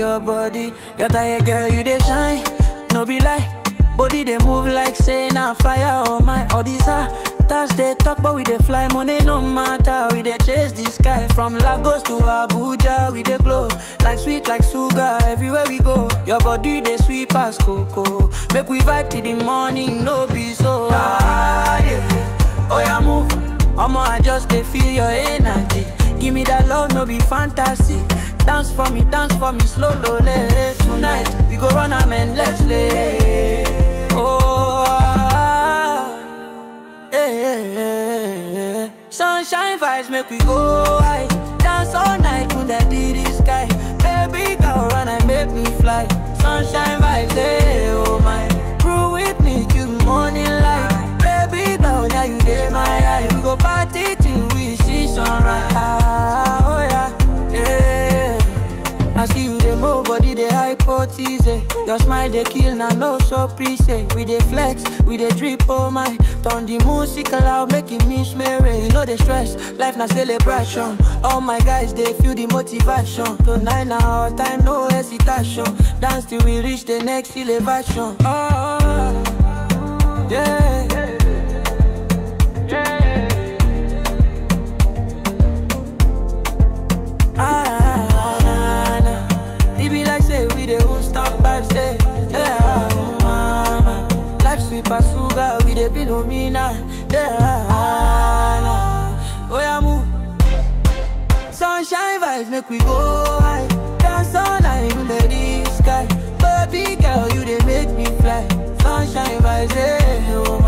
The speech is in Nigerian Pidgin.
your body. Your tired girl, you dey shine, no be lie. Body they move like say na fire oh my all these That's they talk but we dey fly money no matter we dey chase the sky from Lagos to Abuja we dey glow like sweet like sugar everywhere we go your body dey sweet pass cocoa make we vibe till the morning no be so ah yeah oh yeah move Omo I just dey feel your energy give me that love no be fantasy dance for me dance for me slow slow tonight we go run am and let's play. Oh, ah, eh, eh, eh, eh. sunshine vibes make we go high. Dance all night under the sky. Baby girl, run and make me fly. Sunshine vibes, eh, oh my. Crew with me till morning light. Baby girl, now you dey my eye. We go party till we see sunrise. Ah, oh yeah, yeah. I see you dey move body dey hypothesis eh. Your smile dey kill na no surprise eh. We dey flex, we dey drip oh my Turn the music loud make it miss Mary You know the stress, life na celebration All my guys dey feel the motivation Tonight na our time, no hesitation Dance till we reach the next elevation Oh, yeah Ah, nah, nah. It be like say we the won't stop vibes, say yeah, oh, mama. Life sweet as sugar, we the Philomena, yeah, nah. Oh yeah, move. Sunshine vibes make we go high. Dance all night under the sky. Baby girl, you they make me fly. Sunshine vibes, yeah, oh